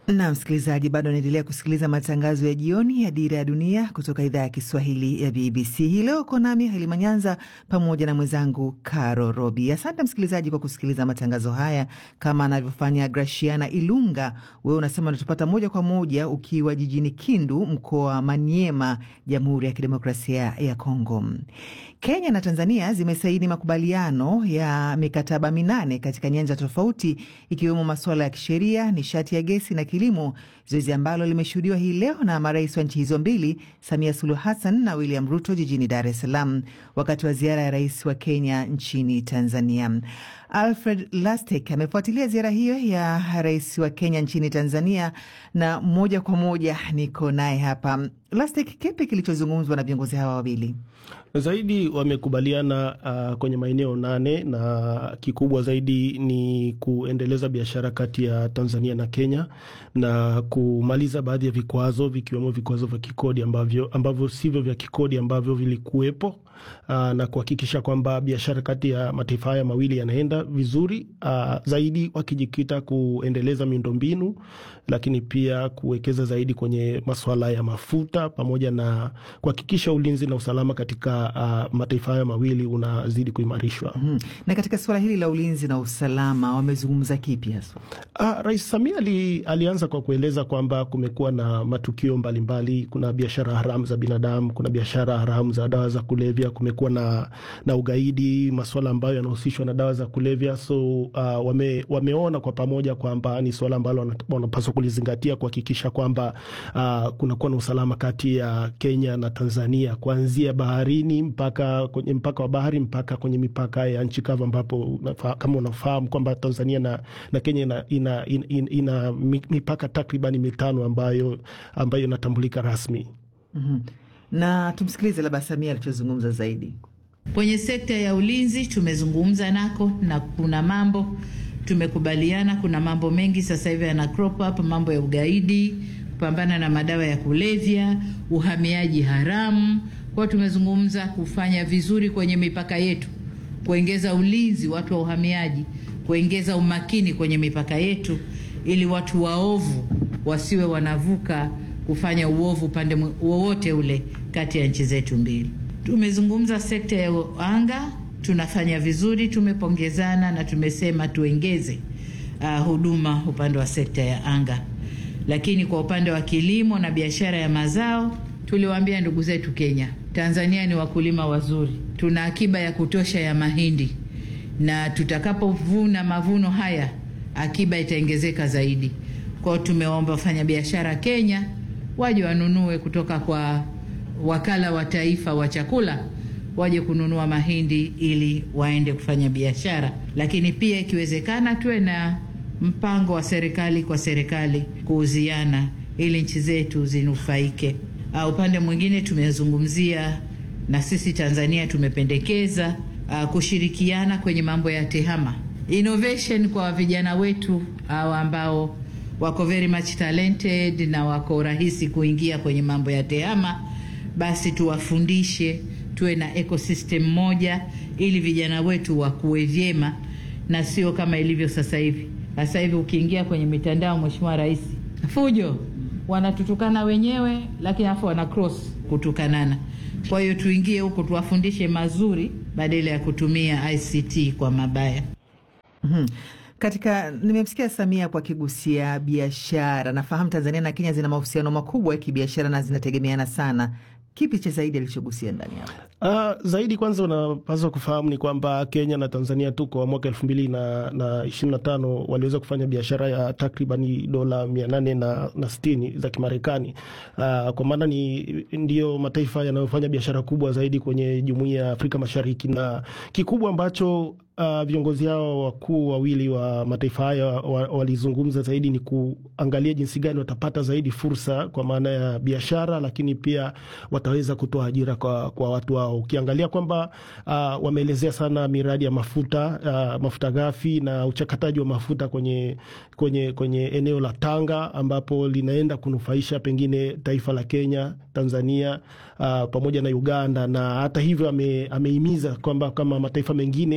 Na msikilizaji, bado anaendelea kusikiliza matangazo ya jioni ya Dira ya Dunia kutoka idhaa ya Kiswahili ya BBC. Hii leo uko nami Halima Nyanza pamoja na mwenzangu Caro Robi. Asante msikilizaji kwa kusikiliza matangazo haya kama anavyofanya Graciana Ilunga. Wewe unasema unatupata moja kwa moja ukiwa jijini Kindu, mkoa wa Maniema, Jamhuri ya Kidemokrasia ya Kongo. Kenya na Tanzania zimesaini makubaliano ya mikataba minane katika nyanja tofauti ikiwemo masuala ya kisheria, nishati ya gesi na kilimo, zoezi ambalo limeshuhudiwa hii leo na marais wa nchi hizo mbili, Samia Suluhu Hassan na William Ruto jijini Dar es Salaam wakati wa ziara ya rais wa Kenya nchini Tanzania. Alfred Lastek amefuatilia ziara hiyo ya rais wa Kenya nchini Tanzania na moja kwa moja niko naye hapa. Lastek, kipi kilichozungumzwa na viongozi hawa wawili? Zaidi wamekubaliana uh, kwenye maeneo nane na kikubwa zaidi ni kuendeleza biashara kati ya Tanzania na Kenya na kumaliza baadhi ya vikwazo vikiwemo vikwazo vya kikodi ambavyo, ambavyo sivyo vya kikodi ambavyo vilikuwepo uh, na kuhakikisha kwamba biashara kati ya mataifa haya mawili yanaenda vizuri uh, zaidi wakijikita kuendeleza miundombinu, lakini pia kuwekeza zaidi kwenye masuala ya mafuta pamoja na kuhakikisha ulinzi na usalama katika uh, mataifa hayo mawili unazidi kuimarishwa. Hmm. Na katika suala hili la ulinzi na usalama wamezungumza kipi haswa? Uh, Rais Samia ali, alianza kwa kueleza kwamba kumekuwa na matukio mbalimbali mbali. Kuna biashara haramu za binadamu, kuna biashara haramu za dawa za kulevya, kumekuwa na, na ugaidi, masuala ambayo yanahusishwa na dawa za kulevya. So uh, wame, wameona kwa pamoja kwamba ni suala ambalo wanapaswa kulizingatia kuhakikisha kwamba uh, kunakuwa na usalama kati ya Kenya na Tanzania kuanzia baharini mpaka kwenye mpaka wa bahari mpaka kwenye mipaka ya nchi kavu, ambapo kama unafahamu kwamba Tanzania na, na Kenya ina, ina, ina, ina, ina mipaka takribani mitano ambayo ambayo inatambulika rasmi. mm -hmm. Na tumsikilize labda Samia alichozungumza zaidi kwenye sekta ya ulinzi. Tumezungumza nako na kuna mambo tumekubaliana, kuna mambo mengi sasa hivi yana crop up, mambo ya ugaidi, kupambana na madawa ya kulevya, uhamiaji haramu kwao tumezungumza kufanya vizuri kwenye mipaka yetu, kuongeza ulinzi watu wa uhamiaji, kuongeza umakini kwenye mipaka yetu, ili watu waovu wasiwe wanavuka kufanya uovu upande wowote ule kati ya nchi zetu mbili. Tumezungumza sekta ya anga, tunafanya vizuri, tumepongezana na tumesema tuongeze uh, huduma upande wa sekta ya anga, lakini kwa upande wa kilimo na biashara ya mazao tuliwaambia ndugu zetu Kenya, Tanzania ni wakulima wazuri, tuna akiba ya kutosha ya mahindi, na tutakapovuna mavuno haya akiba itaongezeka zaidi. Kwao tumeomba wafanyabiashara Kenya waje wanunue kutoka kwa wakala wa taifa wa chakula, waje kununua mahindi ili waende kufanya biashara, lakini pia ikiwezekana tuwe na mpango wa serikali kwa serikali kuuziana ili nchi zetu zinufaike. Uh, upande mwingine tumezungumzia na sisi Tanzania tumependekeza uh, kushirikiana kwenye mambo ya tehama innovation kwa vijana wetu uh, ambao wako very much talented na wako rahisi kuingia kwenye mambo ya tehama, basi tuwafundishe, tuwe na ecosystem moja ili vijana wetu wakue vyema na sio kama ilivyo sasa hivi. Sasa hivi ukiingia kwenye mitandao, Mheshimiwa Rais, fujo wanatutukana wenyewe, lakini afu wana cross kutukanana. Kwa hiyo tuingie huko tuwafundishe mazuri badala ya kutumia ICT kwa mabaya. mm -hmm. Katika nimemsikia Samia kwa kigusia biashara. Nafahamu Tanzania na Kenya zina mahusiano makubwa ya kibiashara na zinategemeana sana. Kipi cha zaidi alichogusia ndani hapo? Uh, zaidi kwanza unapaswa kufahamu ni kwamba Kenya na Tanzania tu kwa mwaka elfu mbili na, na ishirini na tano waliweza kufanya biashara ya takribani dola mia nane na, na sitini za Kimarekani. Uh, kwa maana ni ndiyo mataifa yanayofanya biashara kubwa zaidi kwenye jumuiya ya Afrika Mashariki, na kikubwa ambacho Uh, viongozi hao wakuu wawili wa mataifa haya walizungumza wa zaidi ni kuangalia jinsi gani watapata zaidi fursa kwa maana ya biashara, lakini pia wataweza kutoa ajira kwa, kwa watu wao. Ukiangalia kwamba uh, wameelezea sana miradi ya mafuta uh, mafuta ghafi na uchakataji wa mafuta kwenye, kwenye, kwenye eneo la Tanga ambapo linaenda kunufaisha pengine taifa la Kenya, Tanzania uh, pamoja na Uganda, na hata hivyo ame, amehimiza kwamba kama mataifa mengine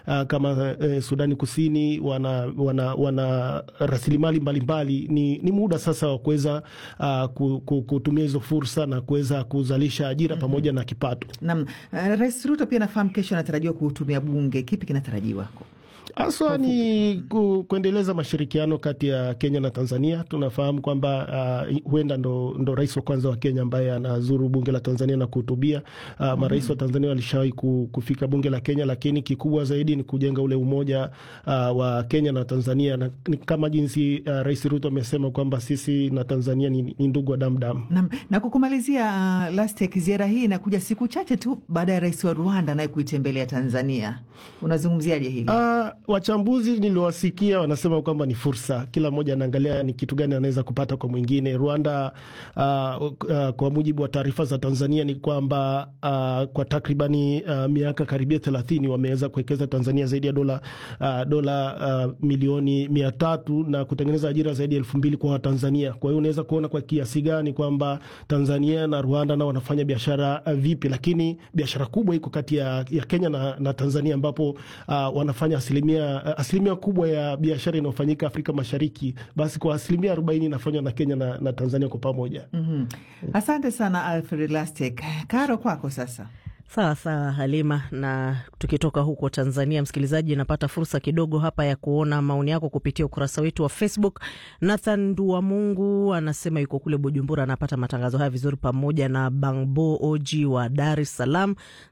uh, kama uh, Sudani Kusini wana, wana, wana rasilimali mbalimbali. Ni, ni muda sasa wa kuweza uh, kutumia hizo fursa na kuweza kuzalisha ajira mm -hmm. pamoja na kipato. Naam, uh, Rais Ruto pia nafahamu kesho anatarajiwa kuhutubia bunge. Kipi kinatarajiwa? Haswa ni ku, kuendeleza mashirikiano kati ya Kenya na Tanzania. Tunafahamu kwamba uh, huenda ndo, ndo rais wa kwanza wa Kenya ambaye anazuru bunge la Tanzania na kuhutubia. Uh, mm -hmm. Marais wa Tanzania walishawahi kufika bunge la Kenya, lakini kikubwa zaidi ni kujenga ule umoja uh, wa Kenya na Tanzania na, kama jinsi uh, Rais Ruto amesema kwamba sisi na Tanzania ni, ni ndugu wa damdamu. Na, na kukumalizia uh, Lastek, ziara hii inakuja siku chache tu baada ya rais wa Rwanda naye kuitembelea Tanzania. Unazungumziaje hili? Uh, wachambuzi niliwasikia wanasema kwamba ni fursa, kila mmoja anaangalia ni kitu gani anaweza kupata kwa mwingine. Rwanda uh, uh, kwa mujibu wa taarifa za Tanzania ni kwamba uh, kwa takribani uh, miaka karibia thelathini wameweza kuwekeza Tanzania zaidi ya dola uh, dola uh, milioni mia tatu na kutengeneza ajira zaidi ya elfu mbili kwa Watanzania. Kwa hiyo unaweza kuona kwa kiasi gani kwamba Tanzania na Rwanda nao wanafanya biashara uh, vipi, lakini biashara kubwa iko kati ya, ya Kenya na, na Tanzania ambapo uh, wanafanya asilimia asilimia kubwa ya biashara inayofanyika Afrika Mashariki, basi kwa asilimia arobaini inafanywa na Kenya na, na Tanzania kwa pamoja. mm -hmm. Asante sana Alfred Lastek. Karo, kwako sasa. Sawa sawa Halima, na tukitoka huko Tanzania, msikilizaji, napata fursa kidogo hapa ya kuona maoni yako kupitia ukurasa wetu wa Facebook. Nathan Nduwamungu anasema yuko kule Bujumbura, anapata matangazo haya vizuri, pamoja na Bangbo Oji wa Dar es Salaam.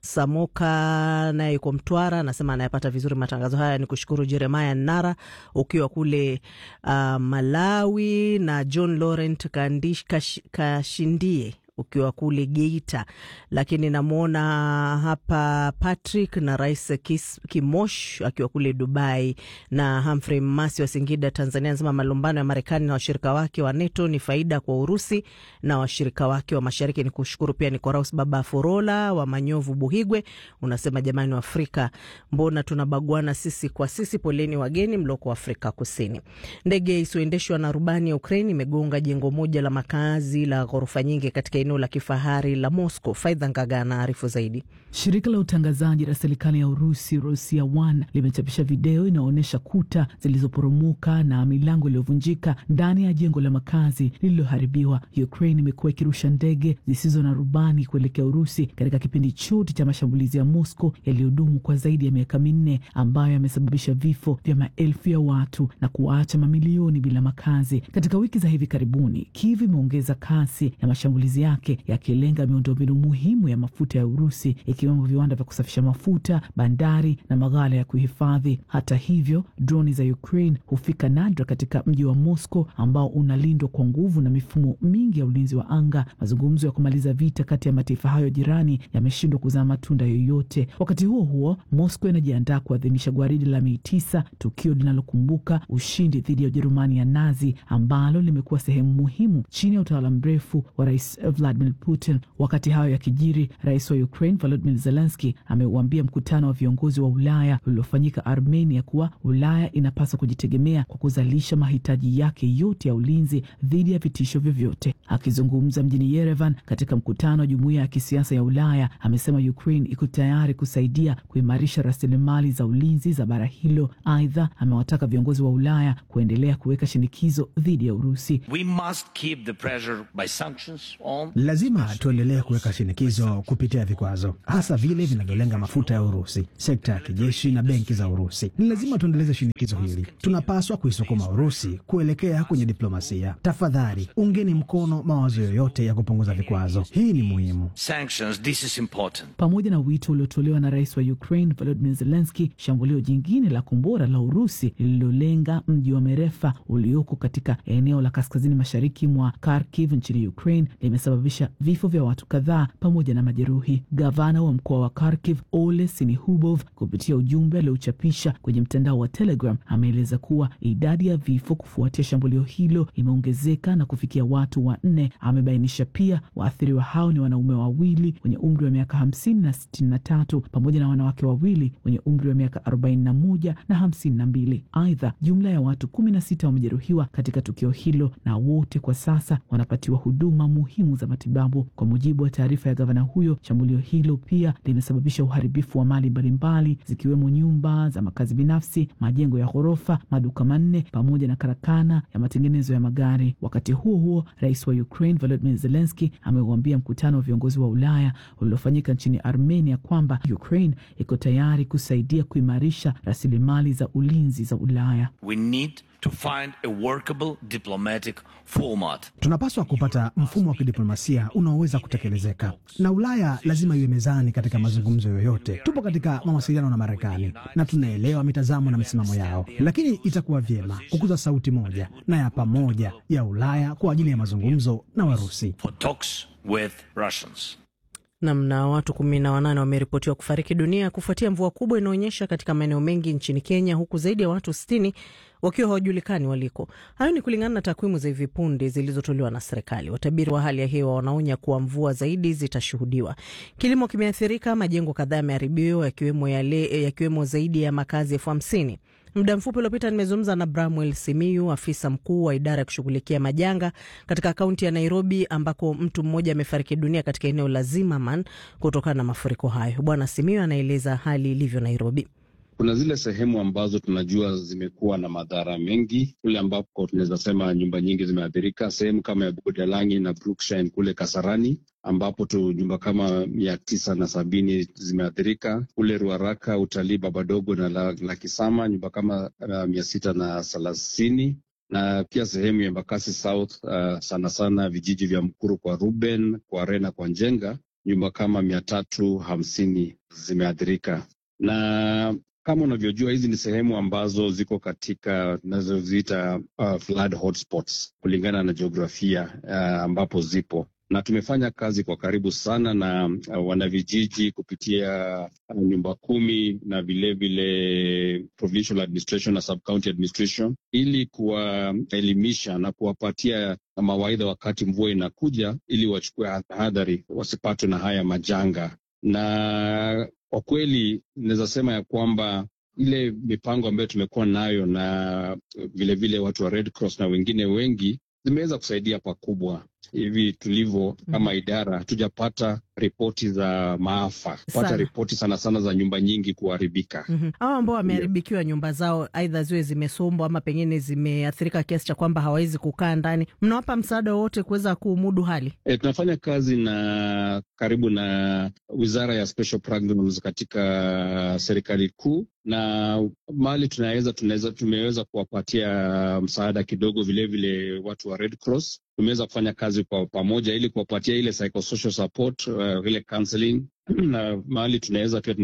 Samoka naye yuko Mtwara, anasema anayapata vizuri matangazo haya. Ni kushukuru Jeremaya Nara ukiwa kule uh, Malawi, na John Laurent Kandish, kash, Kashindie ukiwa kule Geita, lakini namwona hapa Patrick na Rais Kis, Kimosh akiwa kule Dubai, na Humphrey Masi wa Singida, Tanzania, anasema malumbano ya Marekani na washirika wake wa NATO ni faida kwa Urusi na washirika wake wa Mashariki. Ni kushukuru pia Nikoraus Baba Forola wa Manyovu, Buhigwe, unasema jamani, wa Afrika mbona tunabaguana sisi kwa sisi? Poleni wageni mloko Afrika Kusini. Ndege isiyoendeshwa na rubani ya Ukraine imegonga jengo moja la makazi la ghorofa nyingi katika eneo la kifahari la Moscow. Faidha Ngaga anaarifu zaidi. Shirika la utangazaji la serikali ya Urusi Rosia One limechapisha video inayoonyesha kuta zilizoporomoka na milango iliyovunjika ndani ya jengo la makazi lililoharibiwa. Ukraine imekuwa ikirusha ndege zisizo na rubani kuelekea Urusi katika kipindi chote cha mashambulizi ya Moscow yaliyodumu kwa zaidi ya miaka minne, ambayo yamesababisha vifo vya maelfu ya watu na kuwaacha mamilioni bila makazi. Katika wiki za hivi karibuni, Kiev imeongeza kasi ya mashambulizi yake yakilenga miundombinu muhimu ya mafuta ya Urusi ikiwemo viwanda vya kusafisha mafuta, bandari na maghala ya kuhifadhi. Hata hivyo, droni za Ukraine hufika nadra katika mji wa Moscow ambao unalindwa kwa nguvu na mifumo mingi ya ulinzi wa anga. Mazungumzo ya kumaliza vita kati ya mataifa hayo jirani yameshindwa kuzaa matunda yoyote. Wakati huo huo, Moscow inajiandaa kuadhimisha gwaridi la Mei tisa, tukio linalokumbuka ushindi dhidi ya Ujerumani ya Nazi ambalo limekuwa sehemu muhimu chini ya utawala mrefu wa Rais Vladimir Putin. Wakati hayo yakijiri, rais wa Ukraine Volodymyr Zelensky ameuambia mkutano wa viongozi wa Ulaya uliofanyika Armenia kuwa Ulaya inapaswa kujitegemea kwa kuzalisha mahitaji yake yote ya ulinzi dhidi ya vitisho vyovyote. Akizungumza mjini Yerevan katika mkutano wa jumuiya ya kisiasa ya Ulaya, amesema Ukraine iko tayari kusaidia kuimarisha rasilimali za ulinzi za bara hilo. Aidha, amewataka viongozi wa Ulaya kuendelea kuweka shinikizo dhidi ya Urusi. We must keep the pressure by sanctions on... Lazima tuendelee kuweka shinikizo kupitia vikwazo, hasa vile vinavyolenga mafuta ya Urusi, sekta ya kijeshi na benki za Urusi. Ni lazima tuendeleze shinikizo hili. Tunapaswa kuisukuma Urusi kuelekea kwenye diplomasia. Tafadhali ungeni mkono mawazo yoyote ya kupunguza vikwazo. Hii ni muhimu. Sanctions, this is important. Pamoja na wito uliotolewa na rais wa Ukraine Volodymyr Zelensky, shambulio jingine la kombora la Urusi lililolenga mji wa Merefa ulioko katika eneo la kaskazini mashariki mwa Kharkiv nchini Ukraine limesababisha vifo vya watu kadhaa pamoja na majeruhi. Gavana wa mkoa wa Kharkiv Ole Sinihubov, kupitia ujumbe aliochapisha kwenye mtandao wa Telegram, ameeleza kuwa idadi ya vifo kufuatia shambulio hilo imeongezeka na kufikia watu wanne. Amebainisha pia waathiriwa hao ni wanaume wawili wenye umri wa miaka hamsini na sitini na tatu pamoja na wanawake wawili wenye umri wa miaka arobaini na moja na hamsini na mbili. Aidha, jumla ya watu kumi na sita wamejeruhiwa katika tukio hilo na wote kwa sasa wanapatiwa huduma muhimu za matibabu. Kwa mujibu wa taarifa ya gavana huyo, shambulio hilo pia limesababisha uharibifu wa mali mbalimbali zikiwemo nyumba za makazi binafsi, majengo ya ghorofa, maduka manne pamoja na karakana ya matengenezo ya magari. Wakati huo huo, rais wa Ukraine Volodymyr Zelensky ameuambia mkutano wa viongozi wa Ulaya uliofanyika nchini Armenia kwamba Ukraine iko tayari kusaidia kuimarisha rasilimali za ulinzi za Ulaya. We need to find a workable diplomatic format. Tunapaswa kupata mfumo wa kidiplomasia unaoweza kutekelezeka, na Ulaya lazima iwe mezani katika mazungumzo yoyote. Tupo katika mawasiliano na Marekani na tunaelewa mitazamo na misimamo yao, lakini itakuwa vyema kukuza sauti moja na ya pamoja ya Ulaya kwa ajili ya mazungumzo na Warusi. For talks with Russians. Namna watu kumi na wanane wameripotiwa kufariki dunia kufuatia mvua kubwa inaonyesha katika maeneo mengi nchini Kenya, huku zaidi ya watu sitini wakiwa hawajulikani waliko. Hayo ni kulingana na takwimu za hivi punde zilizotolewa na serikali. Watabiri wa hali ya hewa wanaonya kuwa mvua zaidi zitashuhudiwa. Kilimo kimeathirika, majengo kadhaa yameharibiwa, yakiwemo yale yakiwemo zaidi ya makazi elfu hamsini. Muda mfupi uliopita nimezungumza na Bramwel Simiyu, afisa mkuu wa idara ya kushughulikia majanga katika kaunti ya Nairobi, ambako mtu mmoja amefariki dunia katika eneo la Zimmerman kutokana na mafuriko hayo. Bwana Simiyu anaeleza hali ilivyo Nairobi. Kuna zile sehemu ambazo tunajua zimekuwa na madhara mengi, kule ambapo tunaweza sema nyumba nyingi zimeathirika, sehemu kama ya Budalangi na Brookside kule Kasarani ambapo tu nyumba kama mia tisa na sabini zimeathirika. Kule Ruaraka, utalii Babadogo na la, la Kisama nyumba kama uh, mia sita na thelathini na pia sehemu ya Embakasi South uh, sana sana vijiji vya Mkuru kwa Ruben, kwa Rena, kwa Njenga nyumba kama mia tatu hamsini zimeathirika na kama unavyojua hizi ni sehemu ambazo ziko katika tunazoziita uh, flood hotspots kulingana na jiografia uh, ambapo zipo na tumefanya kazi kwa karibu sana na uh, wanavijiji kupitia uh, nyumba kumi na vilevile provincial administration na sub-county administration ili kuwaelimisha na kuwapatia mawaidha wakati mvua inakuja, ili wachukue tahadhari wasipatwe na haya majanga na kwa kweli naweza sema ya kwamba ile mipango ambayo tumekuwa nayo na vilevile vile watu wa Red Cross na wengine wengi zimeweza kusaidia pakubwa. Hivi tulivyo kama idara, hatujapata ripoti za maafa, pata ripoti sana sana za nyumba nyingi kuharibika. mm -hmm. Hao ambao wameharibikiwa nyumba zao, aidha ziwe zimesombwa ama pengine zimeathirika kiasi cha kwamba hawawezi kukaa ndani, mnawapa msaada wowote kuweza kumudu hali? E, tunafanya kazi na karibu na wizara ya special programs katika serikali kuu na mahali tunaweza tunaweza tumeweza kuwapatia msaada kidogo, vilevile vile watu wa Red Cross tumeweza kufanya kazi kwa pamoja ili kuwapatia ile psychosocial support, uh, ile counseling na mahali tunaweza pia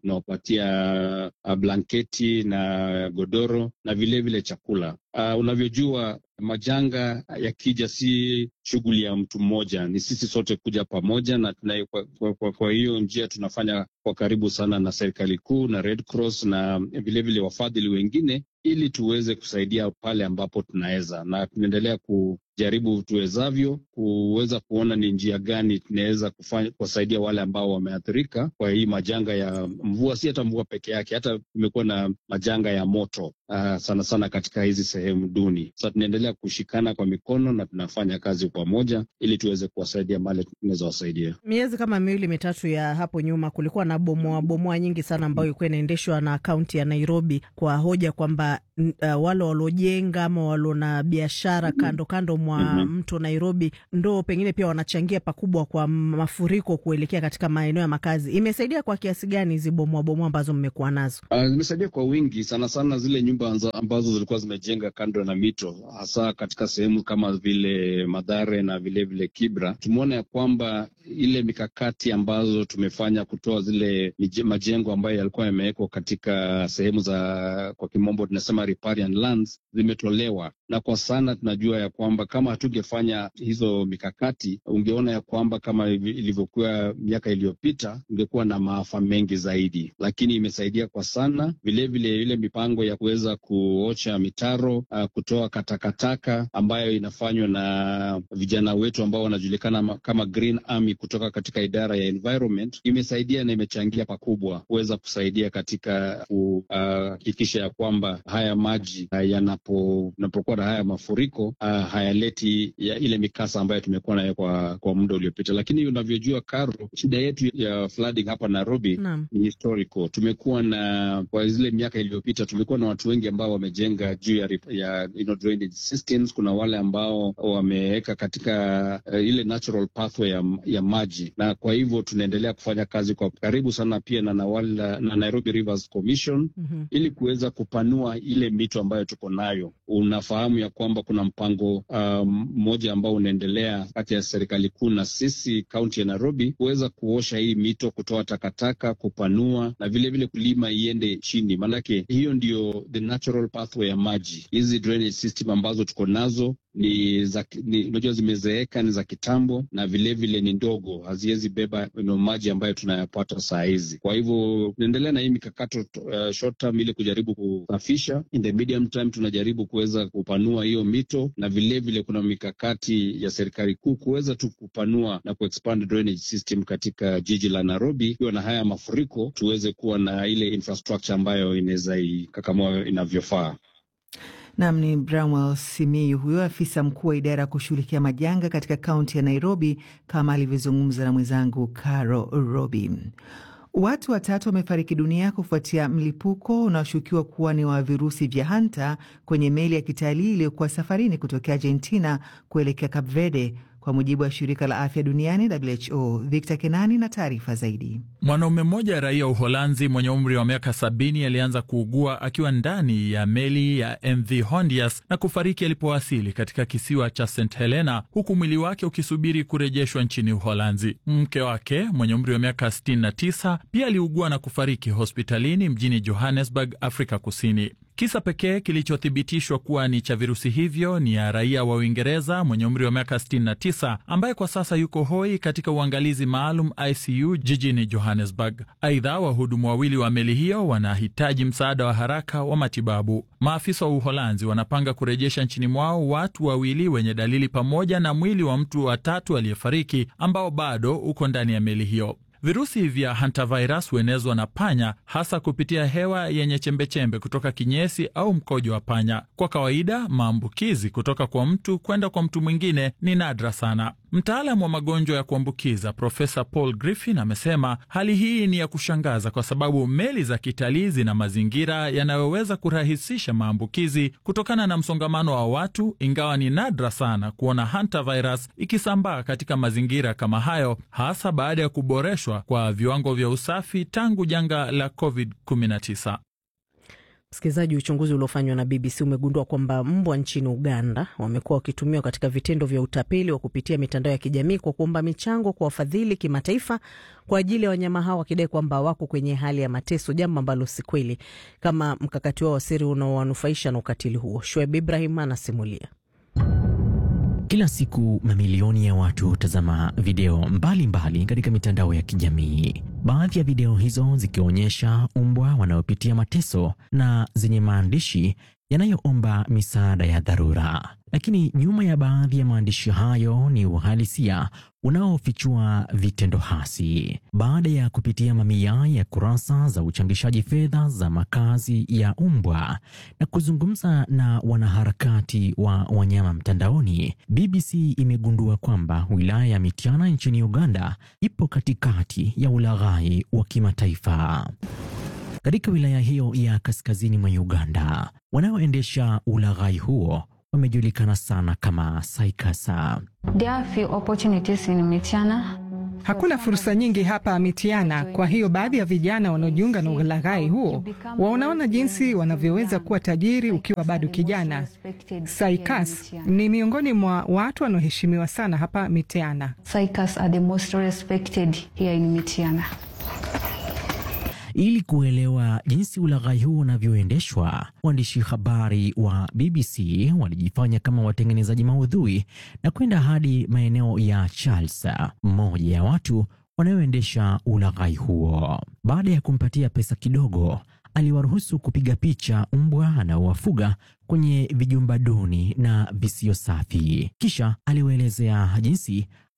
tunawapatia blanketi na godoro na vilevile vile chakula. Uh, unavyojua majanga yakija si shughuli ya mtu mmoja, ni sisi sote kuja pamoja, na tuna, kwa, kwa, kwa, kwa hiyo njia tunafanya kwa karibu sana na serikali kuu na Red Cross na vilevile wafadhili wengine ili tuweze kusaidia pale ambapo tunaweza, na tunaendelea kujaribu tuwezavyo kuweza kuona ni njia gani tunaweza kufanya kuwasaidia wale ambao wameathirika kwa hii majanga ya mvua. Si hata mvua peke yake, hata kumekuwa na majanga ya moto uh, sana sana katika hizi sehemu duni. Sasa tunaendelea kushikana kwa mikono na tunafanya kazi pamoja ili tuweze kuwasaidia mali tunaweza wasaidia. Miezi kama miwili mitatu ya hapo nyuma kulikuwa na bomoa bomoa nyingi sana ambayo ilikuwa inaendeshwa na kaunti ya Nairobi kwa hoja kwamba uh, wale waliojenga ama walio na biashara kando kando mwa mm -hmm. mto Nairobi ndo pengine pia wanachangia pakubwa kwa mafuriko kuelekea katika maeneo ya makazi. Imesaidia kwa kiasi gani hizi bomoa bomoa ambazo mmekuwa nazo? Zimesaidia uh, kwa wingi sana sana zile nyumba ambazo zilikuwa zimejenga kando na mito, hasa katika sehemu kama vile Madhare na vilevile vile Kibra. Tumeona ya kwamba ile mikakati ambazo tumefanya kutoa zile majengo ambayo yalikuwa yamewekwa katika sehemu za kwa kimombo tunasema riparian lands zimetolewa, na kwa sana tunajua ya kwamba kama hatungefanya hizo mikakati, ungeona ya kwamba kama ilivyokuwa miaka iliyopita, ungekuwa na maafa mengi zaidi, lakini imesaidia kwa sana. Vilevile ile mipango ya kuweza kuocha mitaro, uh, kutoa katakataka ambayo inafanywa na vijana wetu ambao wanajulikana kama Green Army Nairobi kutoka katika idara ya environment imesaidia na imechangia pakubwa kuweza kusaidia katika kuhakikisha ya kwamba haya maji uh, yanapo yanapokuwa na haya mafuriko uh, hayaleti ya ile mikasa ambayo tumekuwa nayo kwa, kwa muda uliopita. Lakini unavyojua Karo, shida yetu ya flooding hapa Nairobi Naam. ni historical. Tumekuwa na kwa zile miaka iliyopita, tumekuwa na watu wengi ambao wamejenga juu ya, rip- ya you know, drainage systems. Kuna wale ambao wameweka katika uh, ile natural pathway ya, ya maji, na kwa hivyo tunaendelea kufanya kazi kwa karibu sana pia na, Nawala, na Nairobi Rivers Commission Mhm. ili kuweza kupanua ile mito ambayo tuko nayo. Unafahamu ya kwamba kuna mpango um, mmoja ambao unaendelea kati ya serikali kuu na sisi kaunti ya Nairobi kuweza kuosha hii mito, kutoa takataka, kupanua na vilevile vile kulima iende chini, maanake hiyo ndio the natural pathway ya maji. Hizi drainage system ambazo tuko nazo ni za ni- unajua zimezeeka, ni za kitambo na vilevile vile ni ndogo, haziwezi beba you know, maji ambayo tunayapata saa hizi. Kwa hivyo tunaendelea na hii mikakato uh, short term ili kujaribu kusafisha. In the medium term tunajaribu kuweza kupanua hiyo mito, na vilevile vile kuna mikakati ya serikali kuu kuweza tu kupanua na kuexpand drainage system katika jiji la Nairobi. Ikiwa na haya mafuriko, tuweze kuwa na ile infrastructure ambayo inaweza ikakamua inavyofaa. Nam ni Bramwell Simiyu, huyo afisa mkuu wa idara ya kushughulikia majanga katika kaunti ya Nairobi, kama alivyozungumza na mwenzangu Caro Robi. Watu watatu wamefariki dunia kufuatia mlipuko unaoshukiwa kuwa ni wa virusi vya hanta kwenye meli ya kitalii iliyokuwa safarini kutokea Argentina kuelekea Cape Verde, kwa mujibu wa shirika la afya duniani WHO. Victor Kenani na taarifa zaidi. Mwanaume mmoja raia wa Uholanzi mwenye umri wa miaka sabini alianza kuugua akiwa ndani ya meli ya MV Hondias na kufariki alipowasili katika kisiwa cha St Helena, huku mwili wake ukisubiri kurejeshwa nchini Uholanzi. Mke wake mwenye umri wa miaka 69 pia aliugua na kufariki hospitalini mjini Johannesburg, Afrika Kusini. Kisa pekee kilichothibitishwa kuwa ni cha virusi hivyo ni ya raia wa Uingereza mwenye umri wa miaka 69 ambaye kwa sasa yuko hoi katika uangalizi maalum ICU jijini Johannesburg. Aidha, wahudumu wawili wa meli hiyo wanahitaji msaada wa haraka wa matibabu. Maafisa wa Uholanzi wanapanga kurejesha nchini mwao watu wawili wenye dalili pamoja na mwili wa mtu wa tatu aliyefariki ambao bado uko ndani ya meli hiyo. Virusi vya hantavirus huenezwa na panya hasa kupitia hewa yenye chembechembe kutoka kinyesi au mkojo wa panya. Kwa kawaida, maambukizi kutoka kwa mtu kwenda kwa mtu mwingine ni nadra sana. Mtaalamu wa magonjwa ya kuambukiza Profesa Paul Griffin amesema hali hii ni ya kushangaza kwa sababu meli za kitalii zina mazingira yanayoweza kurahisisha maambukizi kutokana na msongamano wa watu, ingawa ni nadra sana kuona hantavirus ikisambaa katika mazingira kama hayo, hasa baada ya kuboreshwa kwa viwango vya usafi tangu janga la COVID-19. Msikilizaji, uchunguzi uliofanywa na BBC umegundua kwamba mbwa nchini Uganda wamekuwa wakitumiwa katika vitendo vya utapeli wa kupitia mitandao ya kijamii kwa kuomba michango kwa wafadhili kimataifa kwa ajili ya wanyama hao, wakidai kwamba wako kwenye hali ya mateso, jambo ambalo si kweli, kama mkakati wao wa siri unaowanufaisha na ukatili huo. Shoaib Ibrahim anasimulia. Kila siku mamilioni ya watu hutazama video mbalimbali mbali katika mitandao ya kijamii. Baadhi ya video hizo zikionyesha umbwa wanaopitia mateso na zenye maandishi yanayoomba misaada ya dharura. Lakini nyuma ya baadhi ya maandishi hayo ni uhalisia unaofichua vitendo hasi. Baada ya kupitia mamia ya kurasa za uchangishaji fedha za makazi ya umbwa na kuzungumza na wanaharakati wa wanyama mtandaoni, BBC imegundua kwamba wilaya ya Mityana nchini Uganda ipo katikati ya ulaghai wa kimataifa. Katika wilaya hiyo ya kaskazini mwa Uganda, wanaoendesha ulaghai huo wamejulikana sana kama Saikasa. Hakuna fursa nyingi hapa Mitiana, kwa hiyo baadhi ya vijana wanaojiunga na ulaghai huo wanaona jinsi wanavyoweza kuwa tajiri ukiwa bado kijana. Saikas ni miongoni mwa watu wanaoheshimiwa sana hapa Mitiana. Ili kuelewa jinsi ulaghai huo unavyoendeshwa, waandishi habari wa BBC walijifanya kama watengenezaji maudhui na kwenda hadi maeneo ya Charles, mmoja ya watu wanaoendesha ulaghai huo. Baada ya kumpatia pesa kidogo, aliwaruhusu kupiga picha mbwa anaowafuga kwenye vijumba duni na visio safi. Kisha aliwaelezea jinsi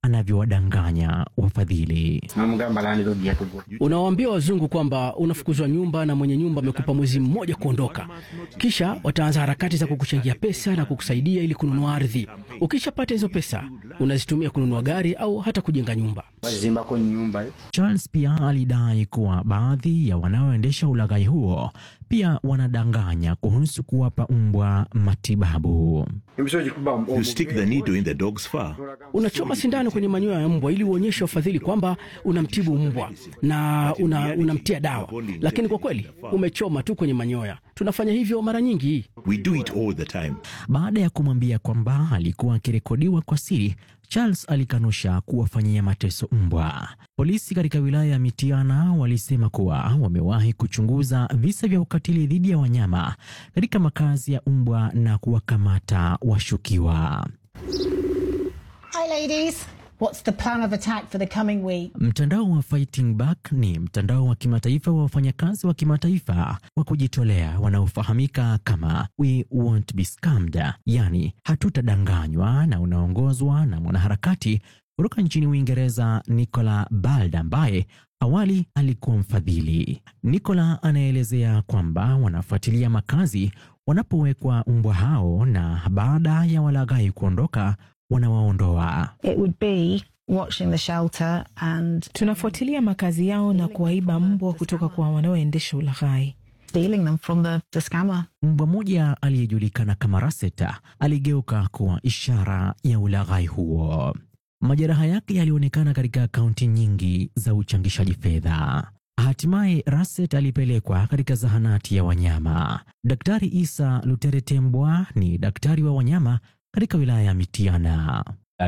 anavyowadanganya wafadhili. Unawaambia wazungu kwamba unafukuzwa nyumba na mwenye nyumba amekupa mwezi mmoja kuondoka, kisha wataanza harakati za kukuchangia pesa na kukusaidia ili kununua ardhi. Ukishapata hizo pesa, unazitumia kununua gari au hata kujenga nyumba. Charles pia alidai kuwa baadhi ya wanaoendesha ulaghai huo pia wanadanganya kuhusu kuwapa mbwa matibabu. You stick the needle in the dog's fur. Unachoma sindano kwenye manyoya ya mbwa ili uonyeshe wafadhili kwamba unamtibu mbwa na una, unamtia dawa, lakini kwa kweli umechoma tu kwenye manyoya. Tunafanya hivyo mara nyingi. We do it all the time. Baada ya kumwambia kwamba alikuwa akirekodiwa kwa siri, Charles alikanusha kuwafanyia mateso mbwa. Polisi katika wilaya ya Mitiana walisema kuwa wamewahi kuchunguza visa vya ukatili dhidi ya wanyama katika makazi ya mbwa na kuwakamata washukiwa. Hi ladies. What's the plan of attack for the coming week? Mtandao wa Fighting Back ni mtandao wa kimataifa wa wafanyakazi wa kimataifa wa kujitolea wanaofahamika kama We Won't Be Scammed, yani hatutadanganywa, na unaongozwa na mwanaharakati kutoka nchini Uingereza Nicola Bald ambaye awali alikuwa mfadhili. Nicola anaelezea kwamba wanafuatilia makazi wanapowekwa mbwa hao na baada ya walaghai kuondoka wanawaondoa. It would be watching the shelter and tunafuatilia makazi yao na kuwaiba mbwa kutoka kwa wanaoendesha ulaghai. stealing them from the, the scammer. Mbwa mmoja aliyejulikana kama Raseta aligeuka kuwa ishara ya ulaghai huo. Majeraha yake yalionekana katika akaunti nyingi za uchangishaji fedha. Hatimaye Raset alipelekwa katika zahanati ya wanyama. Daktari Isa Luteretembwa ni daktari wa wanyama katika wilaya ya Mitiana.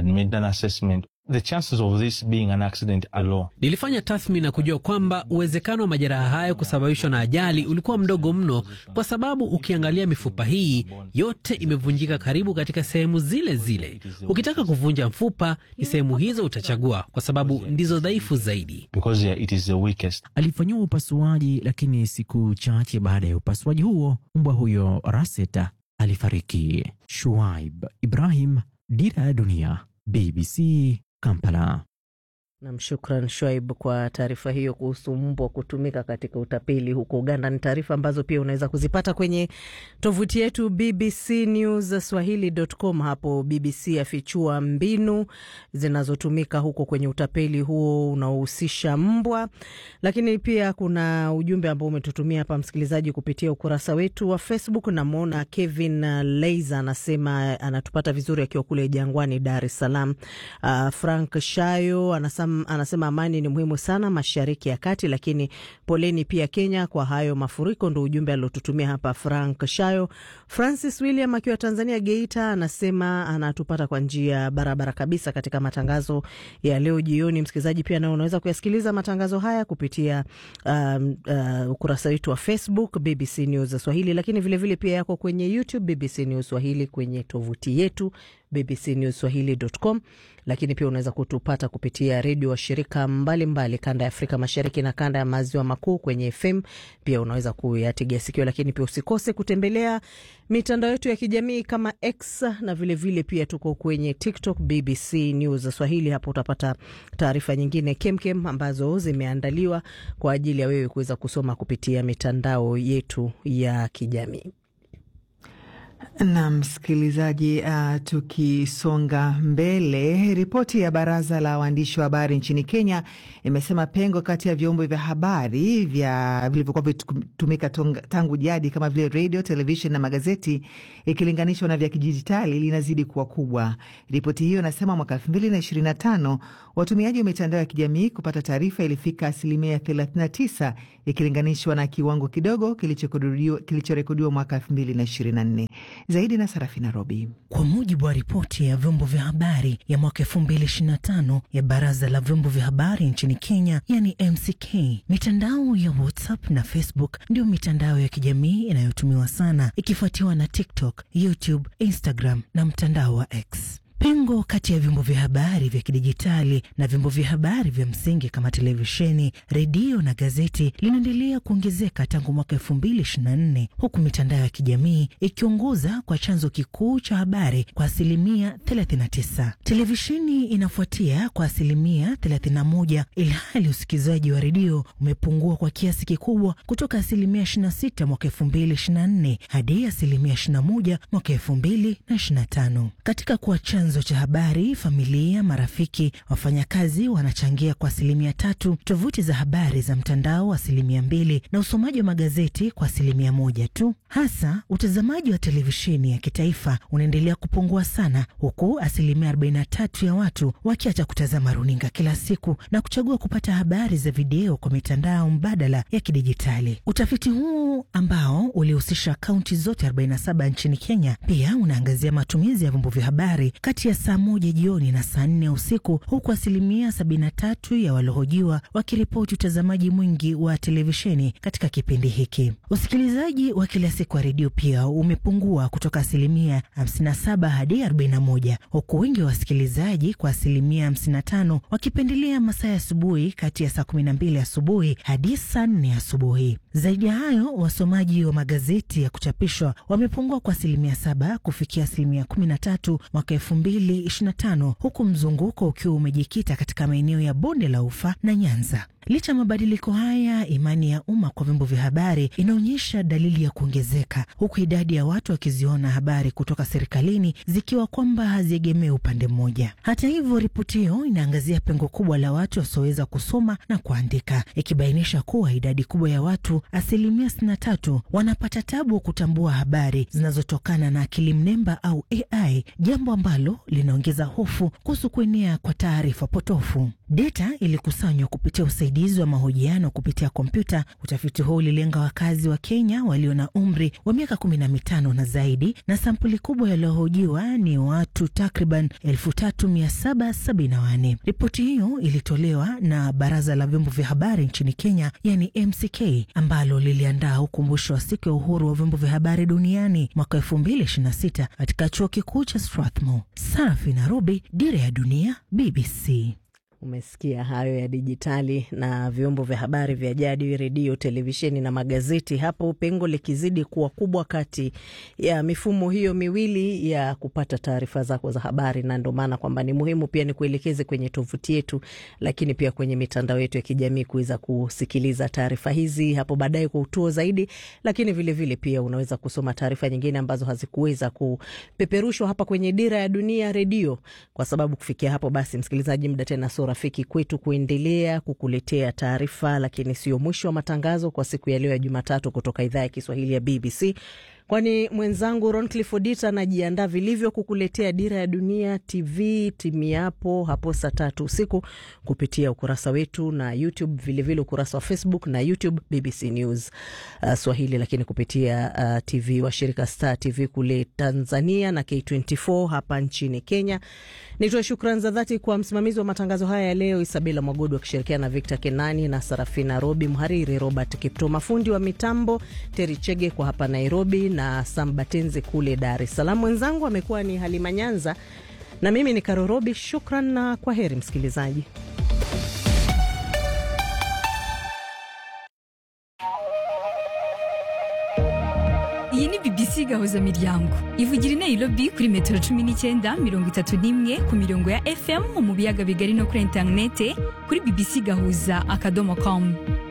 Nilifanya tathmini na kujua kwamba uwezekano wa majeraha hayo kusababishwa na ajali ulikuwa mdogo mno, kwa sababu ukiangalia mifupa hii yote imevunjika karibu katika sehemu zile zile. Ukitaka kuvunja mfupa, ni sehemu hizo utachagua, kwa sababu ndizo dhaifu zaidi. Alifanyiwa upasuaji, lakini siku chache baada ya upasuaji huo mbwa huyo Raseta alifariki. Shuaib Ibrahim, Dira ya Dunia, BBC Kampala. Nam, shukran Shoaib kwa taarifa hiyo kuhusu mbwa kutumika katika utapeli huko Uganda. Ni taarifa ambazo pia unaweza kuzipata kwenye tovuti yetu BBC News Swahili.com. Hapo BBC afichua mbinu zinazotumika huko kwenye utapeli huo unaohusisha mbwa. Lakini pia kuna ujumbe ambao umetutumia hapa msikilizaji kupitia ukurasa wetu wa Facebook. Namwona Kevin Leiza anasema anatupata vizuri akiwa kule Jangwani, Dar es Salaam. Uh, Frank Shayo anasema anasema amani ni muhimu sana mashariki ya kati, lakini poleni pia Kenya kwa hayo mafuriko. Ndo ujumbe aliotutumia hapa Frank Shayo. Francis William akiwa Tanzania, Geita, anasema anatupata kwa njia barabara kabisa katika matangazo ya leo jioni. Msikilizaji, pia nao unaweza kuyasikiliza matangazo haya kupitia um, uh, ukurasa wetu wa Facebook BBC News Swahili, lakini vilevile vile pia yako kwenye YouTube BBC News Swahili, kwenye tovuti yetu bbcnewswahili.com, lakini pia unaweza kutupata kupitia redio wa shirika mbalimbali kanda ya Afrika Mashariki na kanda ya Maziwa Makuu kwenye FM. Pia unaweza kuyategea sikio, lakini pia usikose kutembelea mitandao yetu ya kijamii kama X na vilevile vile pia tuko kwenye TikTok BBC News Swahili. Hapo utapata taarifa nyingine kemkem ambazo zimeandaliwa kwa ajili ya wewe kuweza kusoma kupitia mitandao yetu ya kijamii. Na msikilizaji, uh, tukisonga mbele, ripoti ya baraza la waandishi wa habari nchini Kenya imesema pengo kati ya vyombo vya habari vya vilivyokuwa vitumika tangu jadi kama vile redio, televishen na magazeti ikilinganishwa na vya kidijitali linazidi kuwa kubwa. Ripoti hiyo inasema mwaka elfu mbili na ishirini na tano watumiaji wa mitandao ya kijamii kupata taarifa ilifika asilimia 39 ikilinganishwa na kiwango kidogo kilichorekodiwa mwaka elfu mbili na ishirini na nne. Zaidi na Sarafina Robi. Kwa mujibu wa ripoti ya vyombo vya habari ya mwaka 2025 ya baraza la vyombo vya habari nchini Kenya, yani MCK, mitandao ya WhatsApp na Facebook ndio mitandao ya kijamii inayotumiwa sana ikifuatiwa na TikTok, YouTube, Instagram na mtandao wa X. Pengo kati ya vyombo vya habari vya kidijitali na vyombo vya habari vya msingi kama televisheni, redio na gazeti linaendelea kuongezeka tangu mwaka elfu mbili ishirini na nne huku mitandao ya kijamii ikiongoza kwa chanzo kikuu cha habari kwa asilimia 39. Televisheni inafuatia kwa asilimia 31, ilhali usikilizaji wa redio umepungua kwa kiasi kikubwa kutoka asilimia 26 mwaka 2024 hadi asilimia 21 mwaka 2025. Katika kuwa chanzo cha habari, familia, marafiki, wafanyakazi wanachangia kwa asilimia tatu, tovuti za habari za mtandao asilimia mbili, na usomaji wa magazeti kwa asilimia moja tu. Hasa utazamaji wa televisheni ya kitaifa unaendelea kupungua sana, huku asilimia 43 ya watu wakiacha kutazama runinga kila siku na kuchagua kupata habari za video kwa mitandao mbadala ya kidijitali. Utafiti huu ambao ulihusisha kaunti zote 47 nchini Kenya pia unaangazia matumizi ya vyombo vya habari kati ya saa moja jioni na saa nne usiku, huku asilimia 73 ya waliohojiwa wakiripoti utazamaji mwingi wa televisheni katika kipindi hiki. Usikilizaji wa kila siku wa redio pia umepungua kutoka asilimia 57 hadi 41, huku wengi wa wasikilizaji kwa asilimia 55 wakipendelea masaa ya asubuhi kati ya saa 12 asubuhi hadi saa 4 asubuhi. Zaidi ya hayo, wasomaji wa magazeti ya kuchapishwa wamepungua kwa asilimia 7 kufikia asilimia 13 mwaka 2025, huku mzunguko ukiwa umejikita katika maeneo ya bonde la Ufa na Nyanza. Licha ya mabadiliko haya, imani ya umma kwa vyombo vya habari inaonyesha dalili ya kuongezeka, huku idadi ya watu wakiziona habari kutoka serikalini zikiwa kwamba haziegemee upande mmoja. Hata hivyo, ripoti hiyo inaangazia pengo kubwa la watu wasioweza kusoma na kuandika, ikibainisha kuwa idadi kubwa ya watu, asilimia 63, wanapata tabu kutambua habari zinazotokana na akili mnemba au AI, jambo ambalo linaongeza hofu kuhusu kuenea kwa taarifa potofu. Data ilikusanywa kupitia usaidizi wa mahojiano kupitia kompyuta. Utafiti huo ulilenga wakazi wa Kenya walio na umri wa miaka kumi na mitano na zaidi, na sampuli kubwa yaliyohojiwa ni watu takriban elfu tatu mia saba sabini na wanne. Ripoti hiyo ilitolewa na Baraza la Vyombo vya Habari nchini Kenya, yani MCK, ambalo liliandaa ukumbusho wa siku ya uhuru wa vyombo vya habari duniani mwaka elfu mbili ishirini na sita katika chuo kikuu cha Strathmore. Safi Nairobi, Dira ya Dunia, BBC. Umesikia hayo ya dijitali na vyombo vya habari vya jadi, redio, televisheni na magazeti, hapo pengo likizidi kuwa kubwa kati ya mifumo hiyo miwili ya kupata taarifa zako za habari, na ndo maana kwamba ni muhimu pia ni kuelekeze kwenye tovuti yetu, lakini pia kwenye mitandao yetu ya kijamii kuweza kusikiliza taarifa hizi hapo baadaye kwa utuo zaidi, lakini vilevile vile pia unaweza kusoma taarifa nyingine ambazo hazikuweza kupeperushwa hapa kwenye Dira ya Dunia redio, kwa sababu kufikia hapo basi, msikilizaji, muda tena so rafiki kwetu kuendelea kukuletea taarifa, lakini sio mwisho wa matangazo kwa siku ya leo ya Jumatatu kutoka idhaa ya Kiswahili ya BBC, kwani mwenzangu Roncliffe Odita anajiandaa vilivyo kukuletea Dira ya Dunia TV timiapo hapo saa tatu usiku kupitia ukurasa wetu na YouTube, vilevile ukurasa wa Facebook na YouTube BBC News uh, Swahili, lakini kupitia uh, TV washirika Star TV kule Tanzania na K24 hapa nchini Kenya. Nitoe shukrani za dhati kwa msimamizi wa matangazo haya ya leo Isabela Mwagodu akishirikiana na Victor Kenani na Sarafina Robi, mhariri Robert Kipto, mafundi wa mitambo Teri Chege kwa hapa Nairobi na Sambatenzi kule Dar es Salaam. Mwenzangu amekuwa ni Halima Nyanza na mimi ni Karorobi. Shukran na kwa heri msikilizaji. iyi ni bbc gahuza miryango ivugira i nairobi kuri metero cumi n'icyenda mirongo itatu n'imwe ku mirongo ya fm mu biyaga bigari no kuri interinete kuri bbc gahuza akadomo com